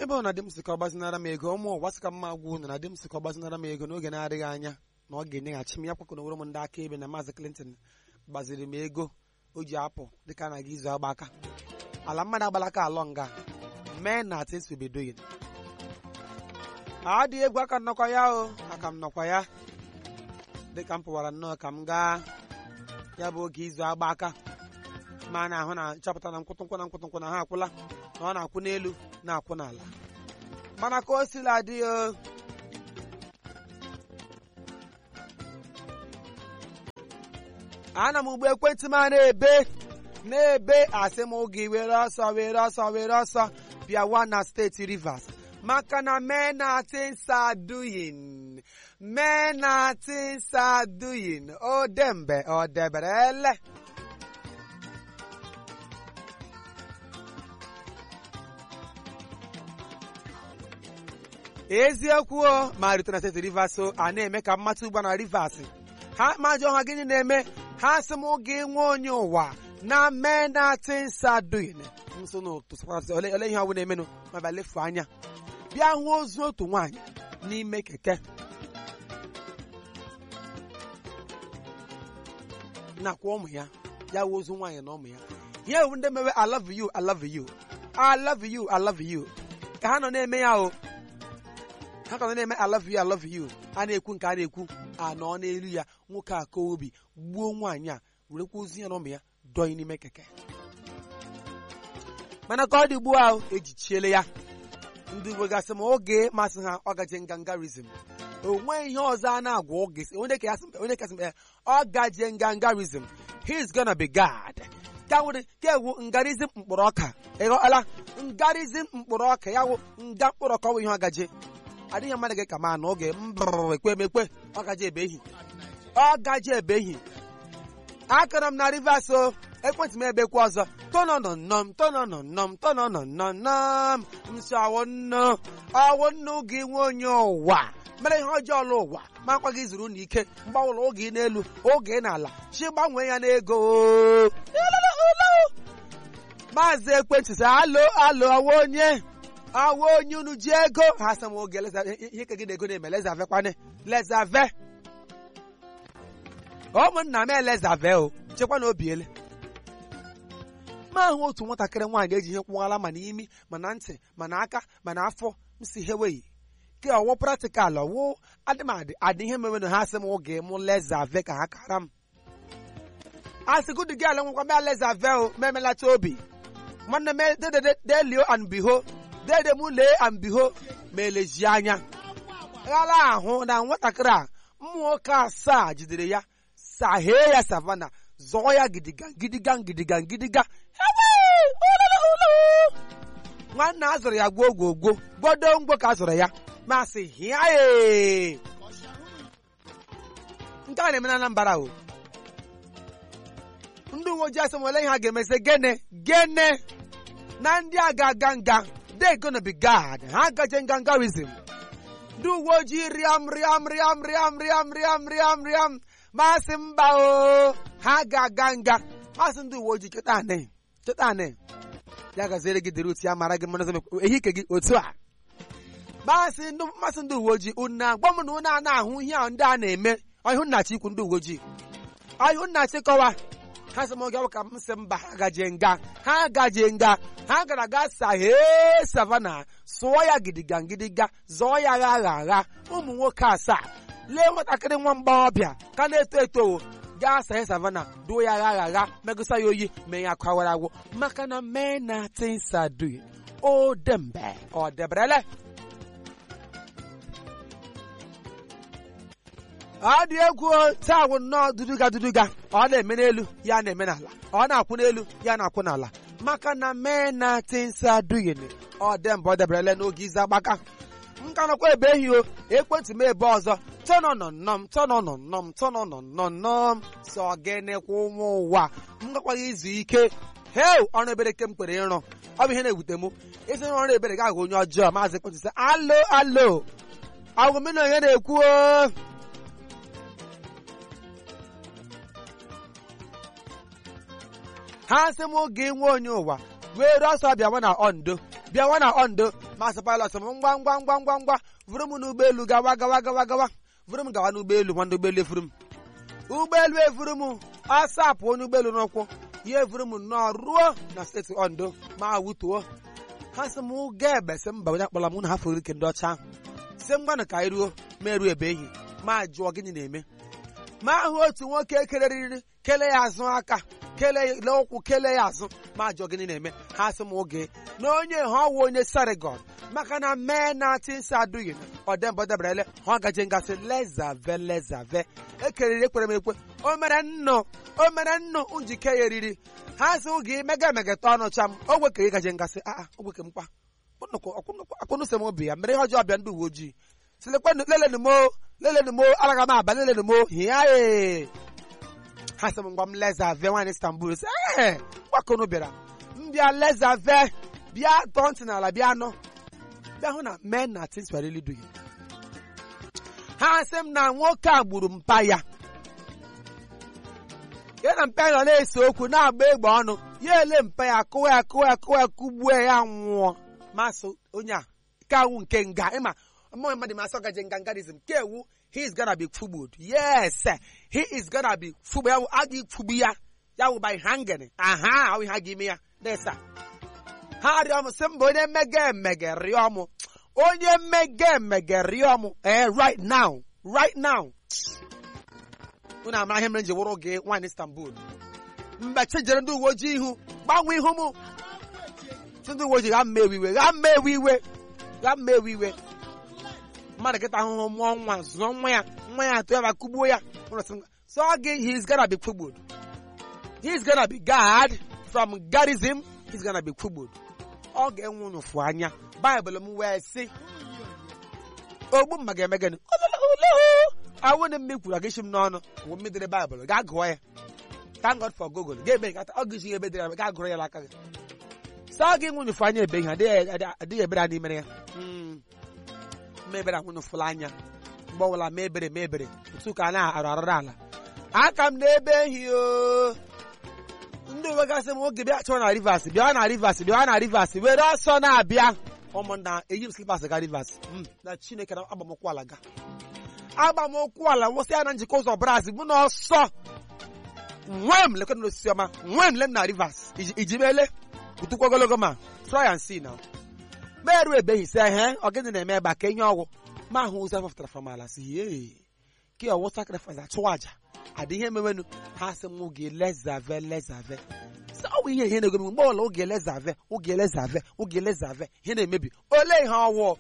ebe ọ na di m sị ka ọ gbazinara m ego ụmụ ụwa sị ka mma gwa unu na di m sị ka ọ gbazinara m ego n'oge na-adịghị anya na ọ ga-enyeghachi m ya kwakọ na m ndị akaebe na maazị Clinton gbaziri m ego o ji apụ dịka a na-aga izu agba aka ala mmadụ agbalaka alọ nga mee na atịnsubedoyin adịghị egwu aka m nọkwa ya o aka m nọkwa ya dịka m pụwara nnọọ ka m gaa ya bụ oge izu agba aka ma na ahụ na nchọpụta na nkwụtụnkwụ na nkwụtụnkwụ na ha akwụla na ọ na-akwụ n'elu na-akwụ n'ala mana ka o sila dị o ana m ugbo ekwentị m a na-ebe na-ebe asị m oge were ọsọ were ọsọ were ọsọ bịawa na steeti Rivers maka na mee na tinsa duyin mee na tinsa duyin o dembe ọ debere ele eziokwu o ma rute na steeti Rivers o a na-eme ka mmata ugbo na Rivers ha majọ ha gịnị na-eme ha sị m oge nwe onye ụwa na mee na tinsa duyin nso n'ụtụ ole ihe ọbụla emenụ ma bịa lefu anya bịa hụ ozu otu nwaanyị n'ime keke nakwa ụmụ ya ya wụ ozu nwaanyị na ụmụ ya ihe ewu ndị mewe I love you I love you I love you I love you ka ha nọ na-eme ya o ha ka nọ na-eme I love you I love you a na-ekwu nke a na-ekwu anọ n'elu ya nwoke a kọọ obi gbuo nwaanyị a werekwa ozu ya na ụmụ ya dọnye n'ime keke mana ka ọ dị ugbu a ejichiele ya ndị uwe gasị ma oge masị ha ọ gaje ngangarizm o nweghị ihe ọzọ a na-agwa oge onye kasị mkpe ọ gaje ngangarizm he's gonna be God ka nwere ka ewu ngarizm mkpụrụ ọka ịghọala ngarizm mkpụrụ ọka ya wụ nga mkpụrụ ọka ọ bụ ihe ọ gaje adịghị mmadụ gị ka ma na oge mbụrụ ekwe emekwe ọ gaje ebe ehi ọ gaje ebe ehi akara m na Rivers o ekwentị m ebekwa ọzọ tonọnọnnọm tonọnọnnọm tonọnọnnọm nso awọnnọ awọnnọ gị nwe onye ụwa mere ihe ọjọọ ọla ụwa ma akwa gị zuru n'ike mgbanwụrụ oge n'elu oge n'ala chi gbanwee ya n'ego maazị ekwentị sị alo alo awa onye awa onye unu ji ego ha sị m oge ihe ka gị na ego na-eme lezave kwane lezave ụmụnna m elezave o chekwa na obiele ma ahụ otu nwatakịrị nwaanyị eji ihe kwụwala ma n'imi ma na ntị ma na aka ma na afọ m si heweghị ke ọwụ praktikal ọwụ adịmadị adị ihe mewenụ ha sị m oge mụ lezave ka ha kara m asịgụdị gị ala nwekwa mea lezave o memelacha obi nwanne m delio and biho dede m lee and biho ma eleji anya ghara ahụ na nwatakịrị a mmụ nwoke asaa jidere ya sahee ya savana zọọ ya gidiga gidiga gidiga gidiga nwanne a zụrụ ya gwuo gwogwo gbodo ngwo ka a zụrụ ya masị hịa nke a na-eme na Anambra o ndị uwe ojii asị nwere ihe ha ga-emesi gene gene na ndị a ga-aga nga they gonna be God ha gaje ngangarizm ndị uwe ojii rịam rịam rịam rịam rịam rịam rịam rịam masị mba o ha ga-aga nga masị ndị uwe ojii cheta anị cheta anị ya gaziere gị dịrị otu ya mara gị mmanụ ehike gị otu a masị ndị uwe ojii unu agwa m na unu a na-ahụ ihe ahụ ndị a na-eme ọhụ nnachi ikwu ndị uwe ojii ọhụ nnachi kọwa ha sị m oge ka m sị mba ha gaje nga ha gaje nga ha gara ga sahee savana sụọ ya gidiga gidiga zọọ ya gha agha agha ụmụ nwoke asaa lee nwatakịrị nwa mgbọghọbịa ka na-eto eto gaa sahe savana duo ya agha agha agha megụsa ya oyi mee ya kwawara agwụ maka na mee na tinsadui o dembe ọ deberele ọ dị egwu taa wụ nnọọ duduga duduga ọ na-eme n'elu ya na-eme n'ala ọ na-akwụ n'elu ya na-akwụ n'ala maka na mee na tinsadui ọ dembe ọ deberele n'oge izu agbaka m ka nọkwa ebe ehi o ekwentị m ebe ọzọ tọnọnọnnọm tọnọnọnnọm tọnọnọnnọm sọ gịnịkwa ụmụ ụwa m gakwaghị izu ike heu ọrụ ebere ke m kwere ịrụ ọ bụ ihe na-ewute m isi ọrụ ebere ga-ahụ onye ọjọọ maazị ekwentị sị alo alo agwụmena onye na-ekwu o ha sị m oge nwe onye ụwa were ọsọ bịawa na ondo bịawa na ondo masị pilot m ngwa ngwa ngwa ngwa ngwa vụrụ m n'ụgbọelu gawa gawa gawa gawa vụrụ m gawa n'ụgbọelu nwanne ụgbọelu efuru m ụgbọelu efuru m ọsọ apụ onye ụgbọelu n'ụkwụ ya efuru m nnọọ ruo na steeti ondo ma wutuo ha sị m ga ebe sị mba onye akpọla m na ha fụrụ ike ndị ọcha ahụ si m gwanụ ka anyị ruo ma eruo ebe ehi ma jụọ gịnị na-eme ma ahụ otu nwoke keleriri kele ya azụ aka kele ụkwụ kele ya azụ ma jụọ gịnị na-eme ha sị m oge na onye ha ọwụ onye sarigọn maka na mee na tinsi adụghị ọdembọ deberele ha gaje ngasị lezave lezave ekeriri ekpere m ekwe o mere nnụ o mere nnụ njike ya eriri ha sị oge emega emegata ọnụ cha m ogwe ka ị gaje ngasị aa ogwe ka mkpa akwụnụsị m obi ya mere ihe ọjọọ bịa ndị uwe ojii silekwenụ lelenu mo lelenu mo alaga m aba lelenu mo hịa ee ha sị m ngwa m lezave nwaanyị istanbul sị ee gbakọnụ bịara m bịa lezave bịa tọọ ntị n'ala bịa nọ bịa hụ na men na things were really doing ha sị m na nwoke a gburu mpa ya ya na mpa ya nọ na-ese okwu na-agba egbe ọnụ ya ele mpa ya kụwa ya kụwa ya kụwa ya kụgbuo ya nwụọ masị onye a ka awụ nke nga ịma mmụọ mmadụ masị ọgaje ngangarism ka ewu he is gonna be fugbued yes he is gonna be fugbu ya a ga-efugbu ya ya wụ by hanging aha ahụ ha ga-ime ya desa ha rịọ m sị mba onye mmege emege rịọ m onye mmege emege rịọ m ee right now right now unu amara ihe mere nji wụrụ gị nwaanyị istanbul mgbe chejere ndị uwe ojii ihu gbanwee ihu m si ndị uwe ojii ga mma ewe iwe ga mma ewe iwe ga mma ewe iwe mmadụ kịta ahụhụ mụọ nwa zụọ nwa ya nwa ya atụ ya ma kugbuo ya so gị he is gonna be kugbued he is gonna be guard from garism he is gonna be kugbued ọ ga-enwe ụnụfụ anya baịbụl m wee sị ogbu mma ga-eme gịnị awụ na mme kwuru agịshi m n'ọnụ wụ mmedere baịbụl gaa gụọ ya thank God for Google ga-ebe nkata ọ gụzi ebe dịrị gaa gụrụ ya n'aka gị saa gị nwe ụnụfụ anya ebe ihe adịghị ebere anyị mere ya mebere nwụnụfụla anya mgbe ọbụla mebere mebere otu ka a na-arụ arụrụ ala aka m na-ebe ehi o ndị uwe gasị m oge bịa chọọ na rivers bịa na rivers bịa na rivers were ọsọ na-abịa ụmụnna eyi m slipas ga rivers na chineke na agbamụkwụ ala ga agbamụkwụ ala nwụsị ya na njikọ ụzọ braz bụ na ọsọ nwee m lekọta n'osisi ọma nwee m lem na rivers iji mele utukwu ogologo ma try and see now merụ ebeghị sị ehe ọgịnị na-eme ebe a ka ihe ọgwụ ma ahụ ụzọ fọpụtara from ala si ee ka ọwụ sacrifice achụ aja adị ihe mewenu ha sị m oge lezave lezave sị ọ bụ ihe ihe na-egomi mgbe ọla oge lezave oge lezave oge lezave ihe na-emebi ole ihe ọwụ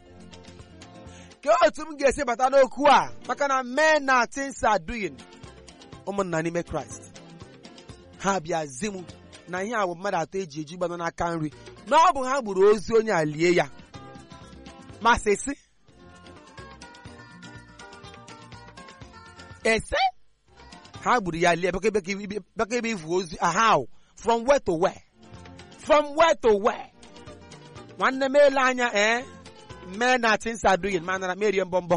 ka otu m ga-esi bata n'okwu a maka na men na things are doing ụmụnna n'ime kraịst ha bịa zi m na ihe a bụ mmadụ atọ eji eji gbanọ n'aka nri na ọ bụ ha gburu ozu onye a lie ya masịsị ese ha gburu ya lie baka ebe ivu ozu ahau from where to where from where to where nwanne m ele anya ee mee na tinsa adughị ma nara merie mbọmbọ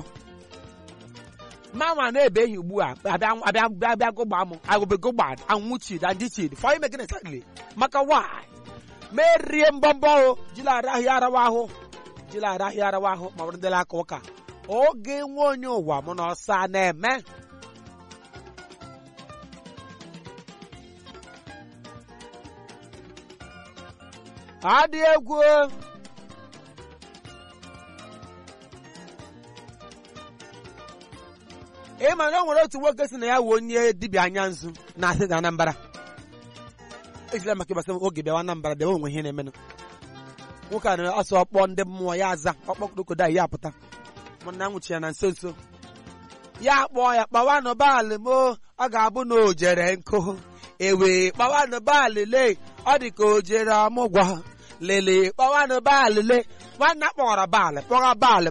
mama na-ebeghị ugbu a abịa gụgba m agụbegụgba anwụchid adịchid fọ ime gịnị tagli maka why merie mbọmbọ o jila arahịa arawa ahụ jila arahịa arawa ahụ ma bụrụ ndịla aka ụka oge nwe onye ụwa mụ na ọsa na-eme adị egwu ị ma na o nwere otu nwoke si na ya wụ onye dibịa anya nzu na-asị na Anambra ejila maka ịgbasa oge bịawa Anambra bịawa onwe ihe na-emenụ nwoke a na-asọ ọkpọ ndị mmụọ ya aza ọkpọkodokoda ya apụta mụna nwụchi ya na nso nso ya kpọọ ya kpawanụ baalị mo ọ ga-abụ na o jere nkụ ewe kpawanụ baalị le ọ dị ka o jere ọmụgwọ lele kpawanụ baalị le nwanne akpọghara baalị kpọgha baalị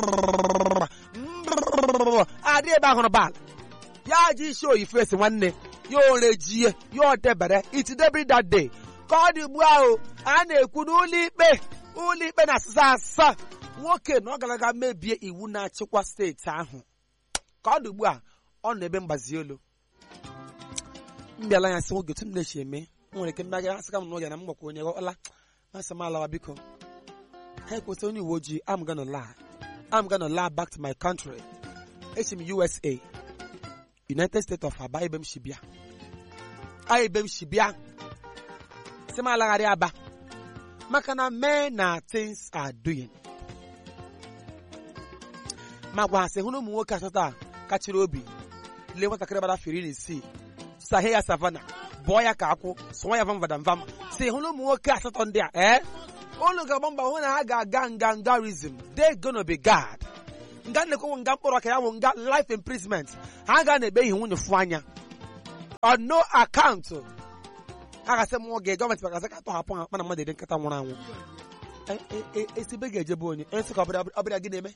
adị ebe ahụrụ baalị ya ji isi oyi fesi nwanne ya orejie ya odebere itidebiri that day ka ọ dị ugbu ahụ a na-ekwu n'ụlọ ikpe ụlọ ikpe na asịsa asaa nwoke na ọ gara aga mebie iwu na-achịkwa steeti ahụ ka ọ dị ugbu a ọ nọ ebe mgbazi olu mbịala ya sị nwoke tu m na-echi eme nwere ike mmega asịka m n'oge na m gwakwa onye ọla asị m alawa biko ha ekwesị onye uwe ojii I'm gonna lie I'm gonna lie back to my country esi m USA United States of Aba ebe m si bịa a ebe m si bịa si m alagharị aba maka na men na things are doing ma gwa ha sị hụ na ụmụ nwoke asatọ a kachiri obi lee nwatakịrị gbara afọ iri na isii sahe ya savana bụọ ya ka akwụ sụọ ya vamvadamvam si hụ na ụmụ nwoke asatọ ndị a ee unu ga-agba mbọ hụ na ha ga-aga nga ngarism they gonna be God nga nnekwu nga mkpọrọ ka ya bụ nga life imprisonment ha ga na-ebe ihe nwunye fụ anya on no account ha gasị m nwoge gọọmenti maka ka atọhapụ ha mana mmadụ ede nkata nwụrụ anwụ esibe ga-ejebe onye onye sị ka ọbịa gị na-eme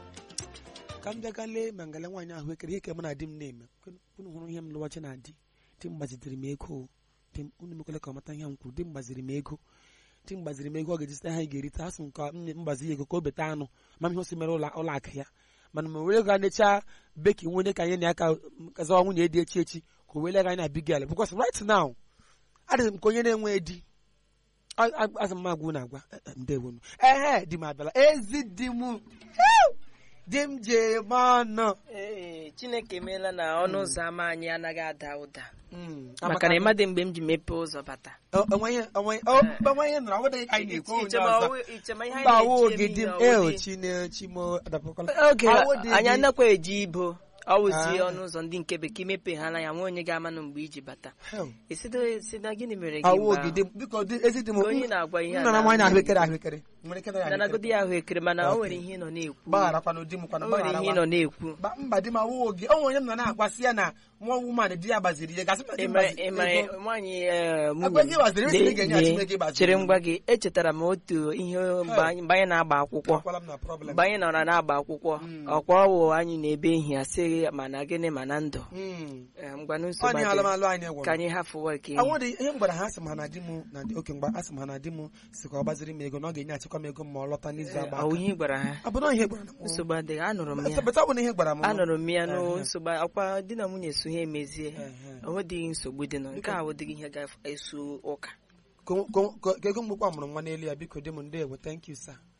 ka m bịa gaa lee ma ngala nwaanyị ahụ ekere ihe ka mụ na di m na-eme unu hụrụ ihe m lụwachi na di di m gbazitere m ego di m unu mekwele ka ọ mata ihe m kwuru di m gbaziri m ego di m gbaziri m ego ọ ga-eji site ha ga-erite asụ m ka m mgbazi ya ego ka o beta anụ ma ihe o si mere ụlọ akụ ya mana ma were ga nechaa beki nwunye ka anyị na aka kazawa nwunye dị echi echi ka o wele ga anyị na bigel because right now adịghị m ka onye na-enwe di azụ m agwụ na-agwa ndewo m ehe di m abịala ezi di m di m ji eme ọnụ ee chineke emeela na ọnụ ụzọ ámá anyị anaghị ada ụda maka na ịmadị mgbe m ji mepee ụzọ bata onwe ihe nọrọ ọ dịghị ka anyị na-ekwu onye ọzọ ichema ihe mba anyị awo na-eche gị di m n'ihi eo ọwụdị. chine chimo adapụkwala oge Awo dị anyị gị. anakwa eji ibo ọwụzie Ah. ọnụ ụzọ ndị nke bekee imepeghala ya nwe onye ga-amanụ mgbe iji bata Hell. esido esi na gịnị mere gị awo mgbe gị ahụ? di m biko di- ezi di m Ka onye na-agwa ihe a nna na na- nwaanyị ahụekere ahụekere nwere ike na ya nanagodi ya ahụekere mana o Okay. nwere ihe ị nọ na-ekwu gbagharakwana di m o kwana nwere ihe ị nọ na-ekwu Ba- mba di m awụghị gị o nwere onye m nọ na-agwasị ya na nwa woman di ya gbaziri ya gasị na di m ịmara gbaziri ịmara ego. nwaanyị eh, Agwa gị gbaziri, esi na ị ga-enye ya Lee, Chineke lee, gbaziri. chere ngwa gị echetara m otu ihe mgbe anyị mgbe anyị na-agba akwụkwọ Akwala m na problem. mgbe anyị nọrọ na-agba akwụkwọ Mm. ọkwa ọwụ anyị na-ebe ihe asịghị mana gịnị mana ndụ Mm. Eh, ngwanụ Ọ nsogbu dị adịghị. alụmalụ anyị gwụrụ. ka anyị hafụwa nke Anwụ dị ihe m gwara ha asị m ha na di m na di oke mgba asị m ha na di m si ka ọ gbaziri m ego na ọ ga-enye achịkwa m ego ma ọ lọta n'izu agba ọwụ aka. ihe ị gwara ha Ọ bụ na ihe gwara m. nsogbu adịghị anụrụ m ya Bata ọ bụ na ihe gwara m. anụrụ m ya Ehe. n'o nsogbu ọkwa di na nwunye so ha emezie Ehe. o nwedịghị nsogbu dị nọ nke a wụdịghị ihe ga-eso ụka Ka ka- ka ego mgbukwa mụrụ nwa n'elu ya biko di m ndewo thank you sir.